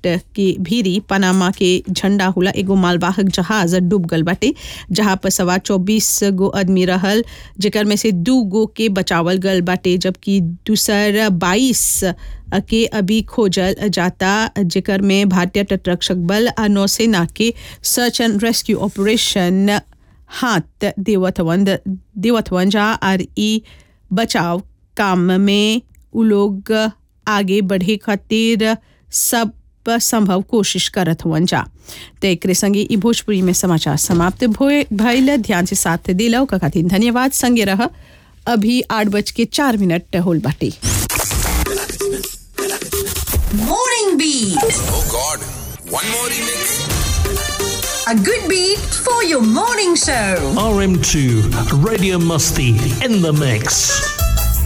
तट के भीरी पनामा के झंडा हुला एगो मालवाहक जहाज डूब गल बाटे जहां पर सवा चौबीस गो आदमी रहल जेकर में से दू गो के बचावल गल बाटे जबकि दूसर बाईस के अभी खोजल जाता जेकर में भारतीय तटरक्षक बल आ नौसेना के सर्च एंड रेस्क्यू ऑपरेशन हाथ देवत वन देवत वन जा और ई बचाव काम में उ लोग आगे बढ़े खातिर सब संभव कोशिश करत हुअन जा तो एक संगे ई भोजपुरी में समाचार समाप्त भइल ध्यान से साथ दिला का खातिर धन्यवाद संगे रह अभी आठ बज के चार मिनट होल बाटी Morning Beat. Oh God, one more remix. A good beat for your morning show. RM2 Radio Musty in the mix.